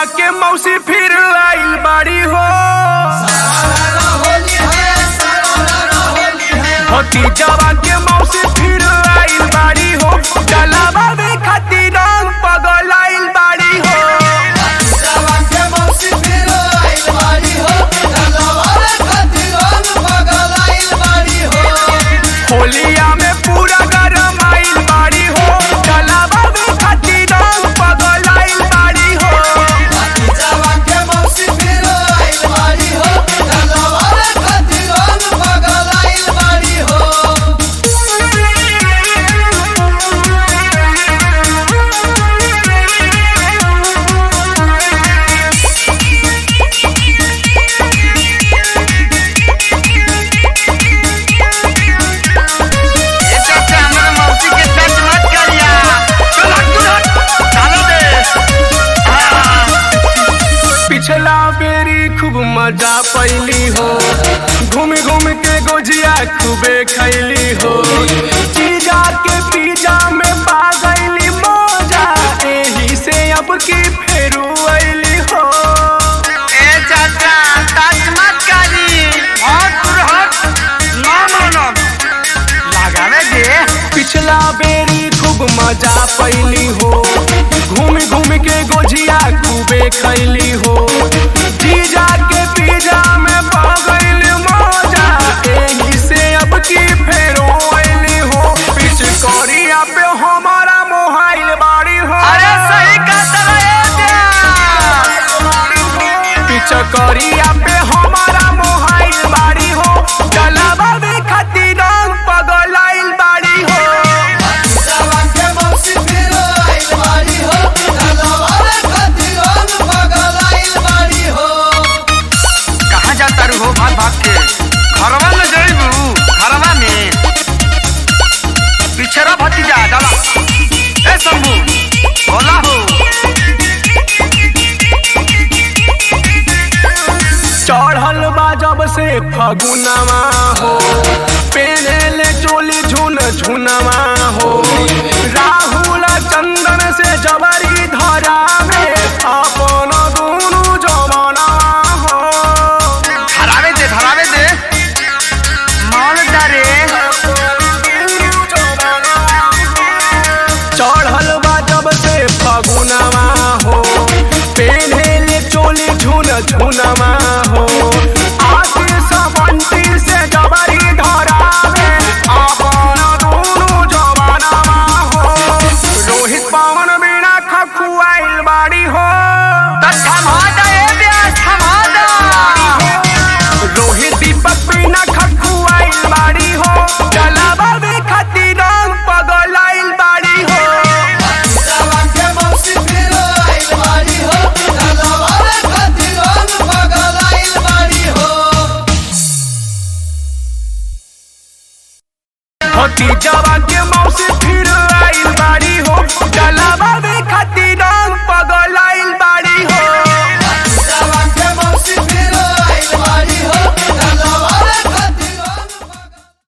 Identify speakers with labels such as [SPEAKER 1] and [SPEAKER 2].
[SPEAKER 1] जवा के मौसी फिर आइल बाड़ी हो होती जवा के मौसी फिर आइल बाड़ी हो डलावा में खाती रंग पगल आइल बाड़ी हो होलिया में पूरा गरम आइल बाड़ी हो डलावा में खाती रंग पगल आइल बाड़ी हो
[SPEAKER 2] ये चाचा हमारे मौसी के टच मत करिया चल हट तू हट डालो दे हाँ।
[SPEAKER 1] पिछला बेरी खूब मजा पैली हो घूम घूम के गोजिया खूबे खैली हो चीजा के पिज्जा में पा गईली मौजा एही से अब की फेरू अइली हो
[SPEAKER 2] ए चाचा टच मत करी हट तू हट ना मानब लगावे दे
[SPEAKER 1] पिछला बेरी खूब मजा पैली हो घूम घूम के गोजिया खूबे खैली हो चीजा के पिज्जा में पा गईली मौजा एही से अब की फेरू अइली हो पिचकोरिया पे हमारा मोहाइल बाड़ी हो
[SPEAKER 2] अरे सही कहता है
[SPEAKER 1] पिचकोरिया पे हमारा मोहाइल बाड़ी हो डलावा में खाती रंग पगल आइल बाड़ी हो
[SPEAKER 2] कहाँ जाता रू हो भाग भाग के घरवा में जइबू घरवा में पिछड़ा भतीजा डाला ए शंभू बोला हो
[SPEAKER 1] चढ़ल बा जब से फगुनवा हो पेनेले चोली झुन झुनवा हो राहुल चंदन से जबरी धरा में अपन दुनु जमना हो
[SPEAKER 2] धरावे दे धरावे दे मान डरे
[SPEAKER 1] चढ़ल बा जब से फगुनवा हो पेनेले चोली झुन झुनवा